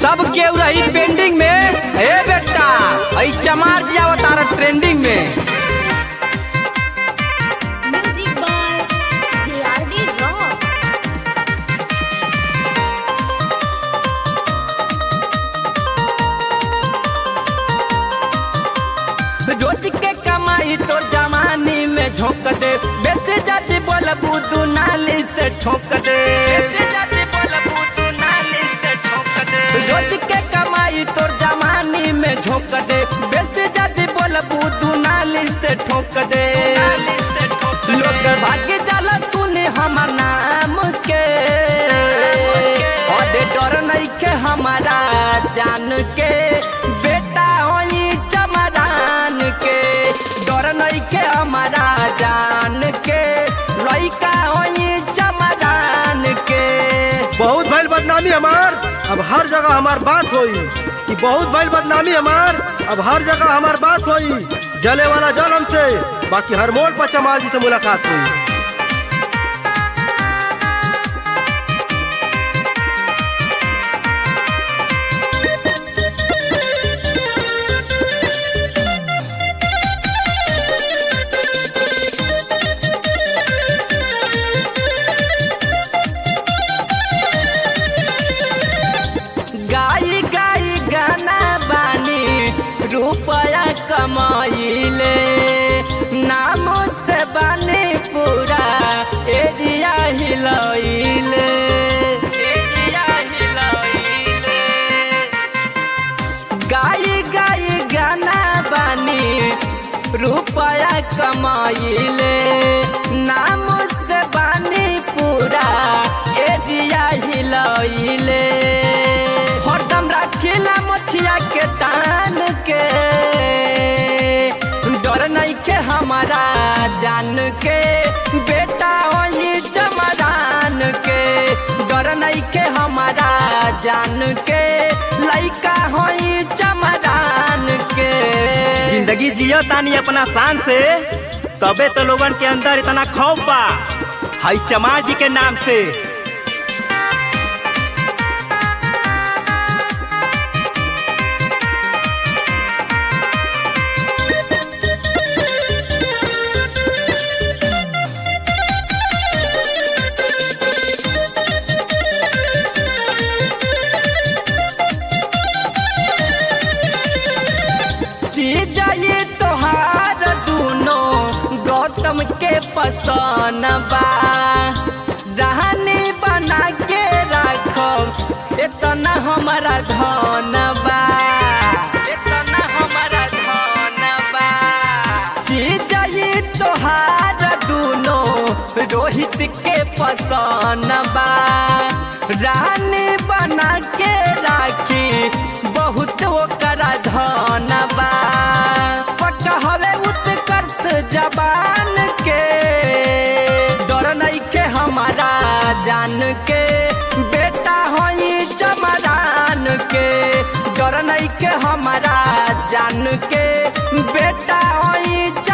सब केहू रही पेंडिंग में ए बेटा आई चमार जी आवतार ट्रेंडिंग में Music by JRD Rock. रोज के कमाई तो जवानी में झोंक दे बेटे जाति बोल बुदू नाली से ठोक दे बेटे जाति बोल बुदू नाली से ठोक दे रोज के कमाई तो जवानी में झोंक दे बेटे जाति बोल बुदू नाली से ठोक दे लोग भाग्य जाला तूने हमर नाम के और डर नहीं के हमारा जान के बेटा होई चमरान के डर नहीं के हमारा जान के लइका होई चमरान के बहुत भइल बदनामी हमार अब हर जगह हमार बात होई कि बहुत भइल बदनामी हमार अब हर जगह हमार बात होई जले वाला जल हमसे बाकी हर मोड़ पर चमार जी से मुलाकात हुई गाई गाई गाना बानी रुपया कमाइले नाम से बानी पूरा एरिया हिलैले एरिया हिलैले गाई गाई गाना बानी रुपया कमाइले नाम से बानी पूरा एरिया हिलैले हरदम रखिला मछिया के तान के डर नहीं के हमारा जान के बेटा होई चमरान के डर नहीं के हमारा जान के लइका होई चमरान के जिंदगी जियो तानी अपना शान से तबे तो लोगन के अंदर इतना खौफ बा हई चमार जी के नाम से चीज ये तोहार दूनो गौतम के पसन बा रहनी बना के राखब इतना हमारा धन बा इतना हमारा धन बा चीज ये तोहार दूनो रोहित के पसन बा रानी बना के राखी बहुत ओकरा धन बा पक्का हवे उत्कर्ष जबान के डर नहीं के हमारा जान के बेटा होई चमरान के डर नहीं के हमारा जान के बेटा होई